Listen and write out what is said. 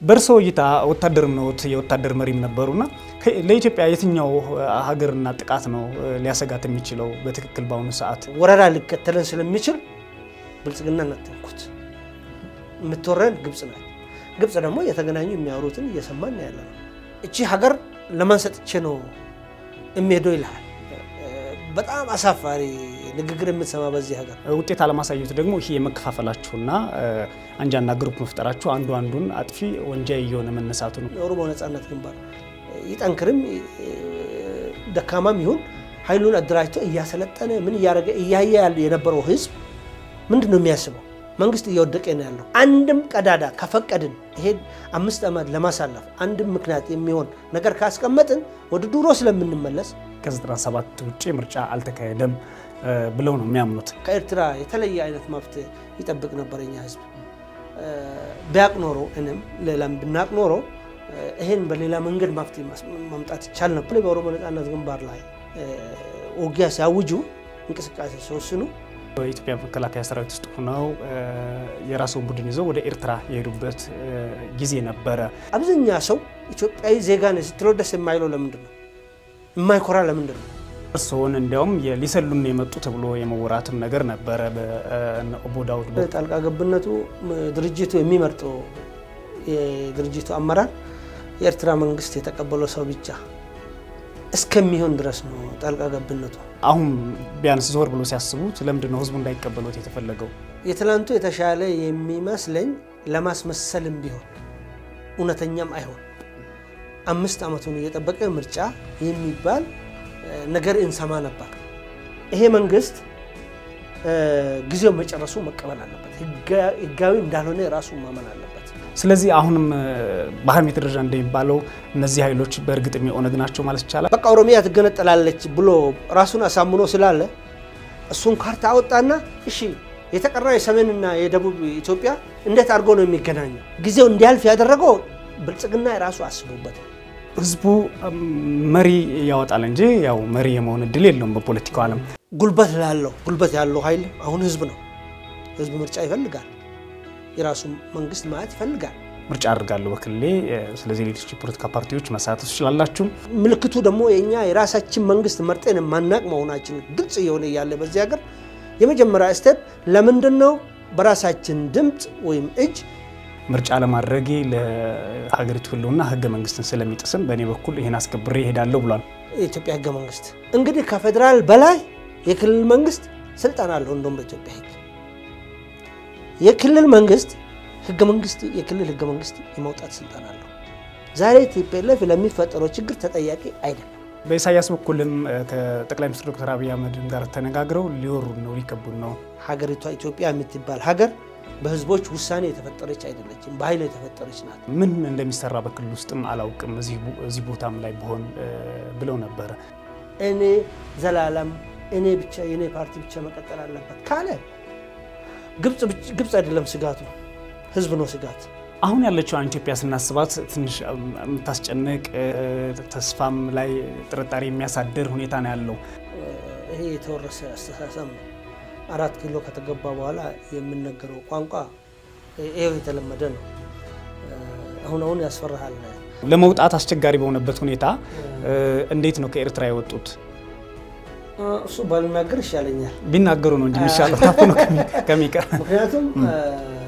በእርስዎ እይታ ወታደርም ነዎት፣ የወታደር መሪም ነበሩና ለኢትዮጵያ የትኛው ሀገርና ጥቃት ነው ሊያሰጋት የሚችለው በትክክል በአሁኑ ሰዓት? ወረራ ሊከተለን ስለሚችል ብልጽግና እናተንኩት የምትወረን ግብጽ ናት። ግብጽ ደግሞ እየተገናኙ የሚያወሩትን እየሰማን ያለ ነው። እቺ ሀገር ለማን ሰጥቼ ነው የሚሄደው ይልሃል። በጣም አሳፋሪ ንግግር የምትሰማ በዚህ ሀገር ውጤት አለማሳየቱ ደግሞ ይሄ የመከፋፈላችሁና አንጃና ግሩፕ መፍጠራችሁ አንዱ አንዱን አጥፊ ወንጃይ እየሆነ መነሳቱ ነው። የኦሮሞ ነጻነት ግንባር ይጠንክርም ደካማም ይሁን ኃይሉን አደራጅቶ እያሰለጠነ ምን እያደረገ እያየ ያለ የነበረው ህዝብ ምንድን ነው የሚያስበው? መንግስት እየወደቀ ነው ያለው። አንድም ቀዳዳ ከፈቀድን ይሄ አምስት ዓመት ለማሳለፍ አንድም ምክንያት የሚሆን ነገር ካስቀመጥን ወደ ድሮ ስለምንመለስ ከ97 ውጭ ምርጫ አልተካሄደም ብለው ነው የሚያምኑት። ከኤርትራ የተለየ አይነት መፍትሄ ይጠብቅ ነበር የኛ ህዝብ። ቢያቅ ኖሮ እኔም ሌላም ብናቅ ኖሮ ይሄን በሌላ መንገድ መፍትሄ ማምጣት ይቻል ነበር። በኦሮሞ ነጻነት ግንባር ላይ ውጊያ ሲያውጁ እንቅስቃሴ ሲወስኑ በኢትዮጵያ መከላከያ ሰራዊት ውስጥ ሆነው የራስዎን ቡድን ይዘው ወደ ኤርትራ የሄዱበት ጊዜ ነበረ። አብዛኛ ሰው ኢትዮጵያዊ ዜጋ ነህ ስትለው ደስ የማይለው ለምንድን ነው? የማይኮራ ለምንድን ነው? እርስዎን እንዲያውም ሊሰሉን የመጡ ተብሎ የመወራትም ነገር ነበረ። በኦቦ ዳውድ ጣልቃ ገብነቱ ድርጅቱ የሚመርጠው የድርጅቱ አመራር የኤርትራ መንግስት የተቀበለው ሰው ብቻ እስከሚሆን ድረስ ነው ጣልቃ ገብነቱ። አሁን ቢያንስ ዞር ብሎ ሲያስቡት ለምንድን ነው ህዝቡ እንዳይቀበሉት የተፈለገው? የትላንቱ የተሻለ የሚመስለኝ ለማስመሰልም ቢሆን እውነተኛም አይሆን አምስት ዓመቱን እየጠበቀ ምርጫ የሚባል ነገር እንሰማ ነበር። ይሄ መንግስት ጊዜው መጨረሱ መቀበል አለበት። ህጋዊ እንዳልሆነ ራሱ ማመን አለበት። ስለዚህ አሁንም በሀሜት ደረጃ እንደሚባለው እነዚህ ኃይሎች በእርግጥም የኦነግ ናቸው ማለት ይቻላል። በቃ ኦሮሚያ ትገነጠላለች ብሎ ራሱን አሳምኖ ስላለ እሱን ካርታ አወጣና እሺ የተቀራው የሰሜንና የደቡብ ኢትዮጵያ እንዴት አድርጎ ነው የሚገናኘው? ጊዜው እንዲያልፍ ያደረገው ብልጽግና የራሱ አስቦበት ህዝቡ መሪ ያወጣል እንጂ ያው መሪ የመሆን እድል የለውም። በፖለቲካው ዓለም ጉልበት ላለው ጉልበት ያለው ኃይል አሁን ህዝብ ነው። ህዝብ ምርጫ ይፈልጋል። የራሱ መንግስት ማየት ይፈልጋል። ምርጫ አድርጋለሁ በክልሌ። ስለዚህ ሌሎች የፖለቲካ ፓርቲዎች መሳተፍ ትችላላችሁ። ምልክቱ ደግሞ የእኛ የራሳችን መንግስት መርጠን የማናቅ መሆናችን ግልጽ እየሆነ እያለ በዚህ ሀገር የመጀመሪያ ስቴፕ ለምንድን ነው በራሳችን ድምፅ ወይም እጅ ምርጫ ለማድረጌ ለሀገሪቱ ህልውና ህገ መንግስትን ስለሚጥስም በእኔ በኩል ይህን አስከብሬ ይሄዳለሁ ብሏል። የኢትዮጵያ ህገ መንግስት እንግዲህ ከፌዴራል በላይ የክልል መንግስት ስልጣን አለው። እንደውም በኢትዮጵያ ህግ የክልል መንግስት ህገ መንግስት የክልል ህገ መንግስት የማውጣት ስልጣን አለው። ዛሬ ቲፒኤልኤፍ ለሚፈጠረው ችግር ተጠያቂ አይደለም። በኢሳያስ በኩልም ከጠቅላይ ሚኒስትር ዶክተር አብይ አህመድ ጋር ተነጋግረው ሊወሩን ነው ሊከቡን ነው። ሀገሪቷ ኢትዮጵያ የምትባል ሀገር በህዝቦች ውሳኔ የተፈጠረች አይደለችም፣ በኃይል የተፈጠረች ናት። ምን እንደሚሰራ በክልል ውስጥም አላውቅም፣ እዚህ ቦታም ላይ ብሆን ብለው ነበረ። እኔ ዘላለም እኔ ብቻ የእኔ ፓርቲ ብቻ መቀጠል አለበት ካለ ግብፅ አይደለም ስጋቱ፣ ህዝብ ነው ስጋት። አሁን ያለችውን ኢትዮጵያ ስናስባት ትንሽ የምታስጨንቅ ተስፋም ላይ ጥርጣሬ የሚያሳድር ሁኔታ ነው ያለው። ይሄ የተወረሰ አስተሳሰብ ነው። አራት ኪሎ ከተገባ በኋላ የምነገረው ቋንቋ ይሄው የተለመደ ነው። አሁን አሁን ያስፈራሃል። ለመውጣት አስቸጋሪ በሆነበት ሁኔታ እንዴት ነው ከኤርትራ የወጡት? እሱ ባልናገር ይሻለኛል። ቢናገሩ ነው እንጂ የሚሻለው ታፍኖ ከሚቀር ምክንያቱም